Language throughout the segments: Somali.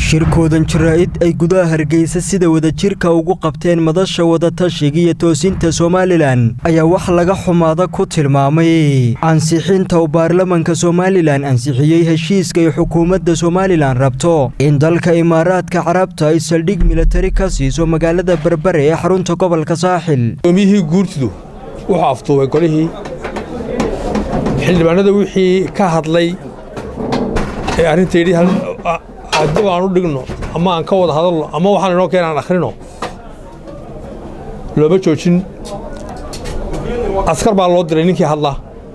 shirkoodan jaraa'id ay gudaha hargeysa sida wadajirka ugu qabteen madasha wadatashiga iyo toosinta somalilan ayaa wax laga xumaada ku tilmaamay ansixinta uu baarlamanka somalilan ansixiyey heshiiska ay xukuumadda somalilan rabto in dalka imaaraadka carabta ay saldhig milatari ka siiso magaalada berbere ee xarunta gobolka saaxil gudoomiyihii guurtidu wuxuu afduubay golihii xildhibaanada wixii ka hadlay ee arrinta yidhi haddaba aan u dhigno ama aan ka wada hadalno ama waxaan inoo keen aan akhrino looma joojin askar baa loo diray ninkii hadlaa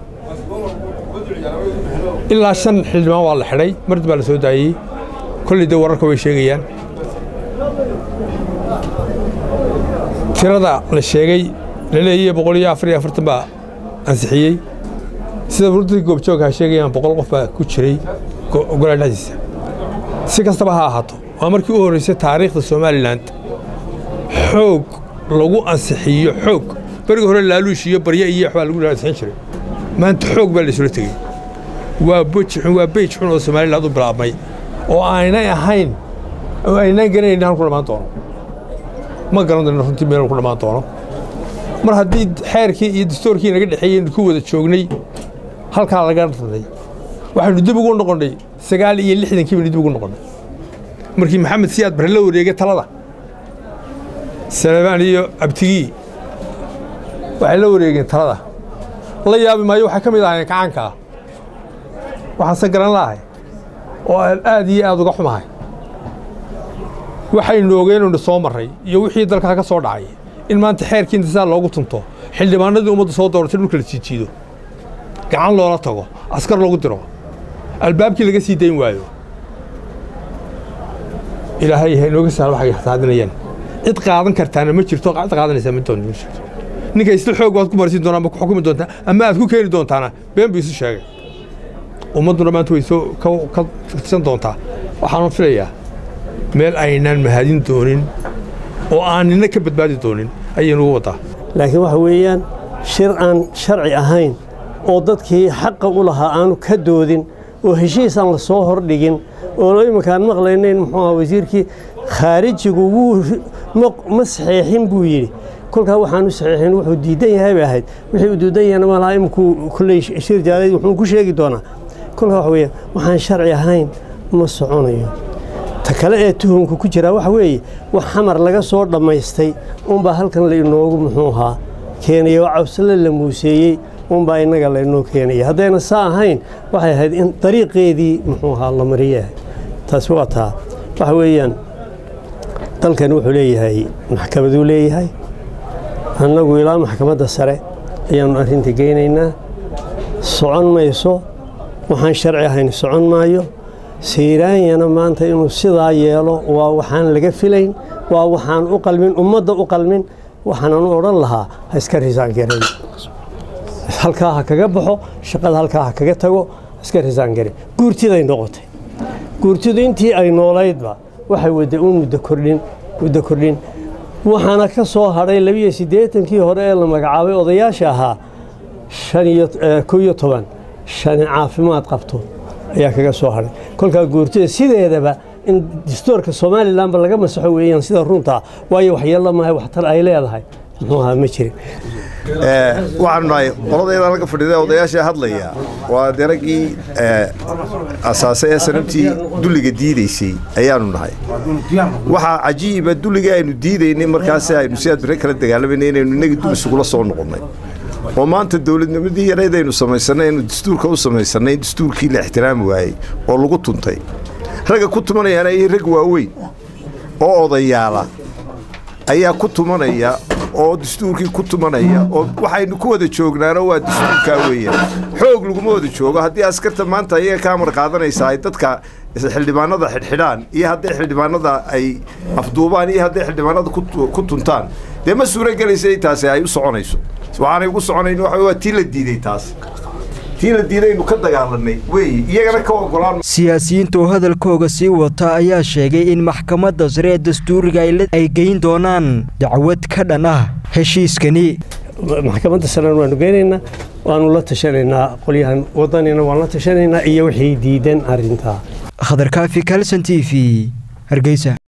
ilaa shan xildhibaan waa la xidhay mardib baa la soo daayey kolley dee wararka way sheegayaan tirada la sheegay la leeyaye boqol iyo afar iyo afartan baa ansixiyey sida wurdadii goobjoogha sheegayaan boqol qof baa ku jiray golaha dhexdiisa si kastaba ha ahaato waa markii u horraysay taariikhda somalilan xoog lagu ansixiyo xoog berigii hore laaluush iyo barye iyo waxbaa lagu ansixin jiray maanta xoog baa laysula tegey waa boj xun waa beyj xun oo somaliland u bilaabmay oo aynay ahayn oo aynaan garanaynin halku dhammaan doono ma garan doono runtii meel ku dhammaan doono mar haddii xeerkii iyo dastoorkii naga dhexeeyey ku wada joognay halkaa laga raday waxaynu dib ugu noqonnay sagaal iyo lixdankii baynu dib ugu noqonnay markii maxamed siyaad bare la wareegay talada salebaan iyo abtigii waxay la wareegeen talada la yaabi maayo waxay ka mid ahayn kacaankaa waxaanse garan la'ahay oo aan aad iyo aad uga xumahay waxaynu ogeenaynu soo marray iyo wixii dalkaa ka soo dhacay in maanta xeerkii intisaal loogu tunto xildhibaanadii ummadda soo dooratay dhulka la jiijiido gacan loola tago askar loogu diro albaabkii laga sii dayn waayo ilaahay ha inooga sahal waxay raadinayaan cid qaadan kartaana ma jirto cid qaadanaysaa ma doon ninka isla xoog baad ku marsiin doontaa ama ku xukumi doontaa ama aad ku keeni doontaana been buu isu sheegay ummadduna maanta way soo ka tirsan doontaa waxaanu filayaa meel aynaan mahadin doonin oo aan nina ka badbaadi doonin ayaynugu waddaa laakiin waxa weeyaan shir aan sharci ahayn oo dadkii xaqa u lahaa aanu ka doodin oo heshiis aan la soo hordhigin oo iminkaan maqlaynayn muxuu aha wasiirkii khaarijigu wuu ma saxeexin buu yidhi kolkaa waxaanu saxeexin wuxuu diidan yahay bay ahayd wixii uu diidan yahayna malaha iminkuu kolley shir jaalayd wuxuu ku sheegi doonaa kolkaa waxa weeye waxaan sharci ahayn ma soconayo ta kale ee tuhumka ku jiraa waxa weeye wax xamar laga soo dhammaystay unbaa halkan la inoogu muxuu ahaa keenaya oo cawsale la muuseeyey unbaa innaga laynoo keenaya haddayna saa ahayn waxay ahayd in dariiqeedii muxuu ahaa la mariyahay taasi waa taa waxa weeyaan dalkan wuxuu leeyahay maxkamaduu leeyahay annagu ilaa maxkamadda sare ayaannu arrinta geynaynaa socon mayso waxaan sharci ahayn socon maayo sayraanyana maanta inuu sidaa yeelo waa waxaan laga filayn waa waxaan u qalmin ummadda u qalmin waxaanan u odhan lahaa ha iska risaangareyn halkaa ha kaga baxo shaqada halkaa ha kaga tago iska risaangare guurtiday noqotay guurtidu intii ay noolaydba waxay wadda uun muddo kordhin muddo kordhin waxaana ka soo hadhay labiyo siddeetankii hore ee la magacaabay odayaasha ahaa shan iyo kow iyo toban shani caafimaad qabto ayaa kaga soo hadhay kolkaa guurtida sideedaba in dastoorka somalilanba laga masaxo weeyaan sida runtaa waayo waxyeello maahay waxtar ay leedahay muxuu ahaa ma jirin waxaanu nahay qoladayda laga fadhiida odayaasha hadlaya waa deraggii asaasay ee sanabtii dulliga diidaysay ayaanu nahay waxaa cajiiba dulligii aynu diidaynay markaas aynu sidaad bire kala dagaalamayna inaynu inagii dul isugula soo noqonnay oo maanta dowladnimadii yarayd aynu samaysannay aynu dastuurka u samaysannay dastuurkii la ixtiraami waayey oo lagu tuntay ragga ku tumanayaana iyo rag waaweyn oo odayaala ayaa ku tumanaya oo dastuurkii ku tumanaya oo waxaynu ku wada joognaano waa dastuurkaa weeyaan xoog laguma wada joogo haddii askarta maanta ayaga ka amar qaadanaysa ay dadka xildhibaanada xidhxidhaan iyo hadday xildhibaanada ay afduubaan iyo hadday xildhibaanada ku tuntaan dee ma suuro gelaysa taasi ay u soconayso waxaanay ugu soconayn waa tii la diiday taas tii la diidaynu ka dagaalanay weeye iyagana ka ogolaan siyaasiyiinta oo hadalkooga sii wata ayaa sheegay in maxkamadda sare ee dastuuriga ay geyn doonaan dacwad ka dhan ah heshiiskani maxkamadda sarena waanu geynaynaa waanu la tashanaynaa qolyahan wadanina waan la tashanaynaa iyo wixii diidan arrintaa khadarkaafi kalson t v hargeysa